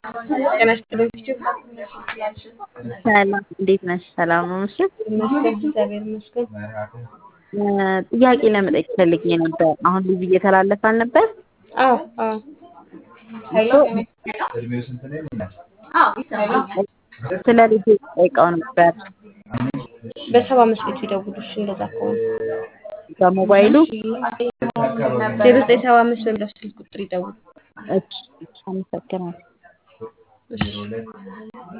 ጤና ይስጥልኝ ፊቱ ሰላም እንዴት ነሽ? ሰላም ነው እሺ። ይመስገን እግዚአብሔር ይመስገን። ጥያቄ ለመጠየቅ ፈልጌ ነበር። አሁን ልጅ እየተላለፈ አልነበር? አዎ አዎ ስለ ልጅ ጠይቀው ነበር በሰባ አምስት ቤቱ ይደውሉ። እሺ እንደዛ ከሆነ በሞባይሉ። ዜሮ ዘጠኝ ሰባ አምስት በሚለው ስልክ ቁጥር ይደውሉ። እሺ፣ አመሰግናለሁ። እሺ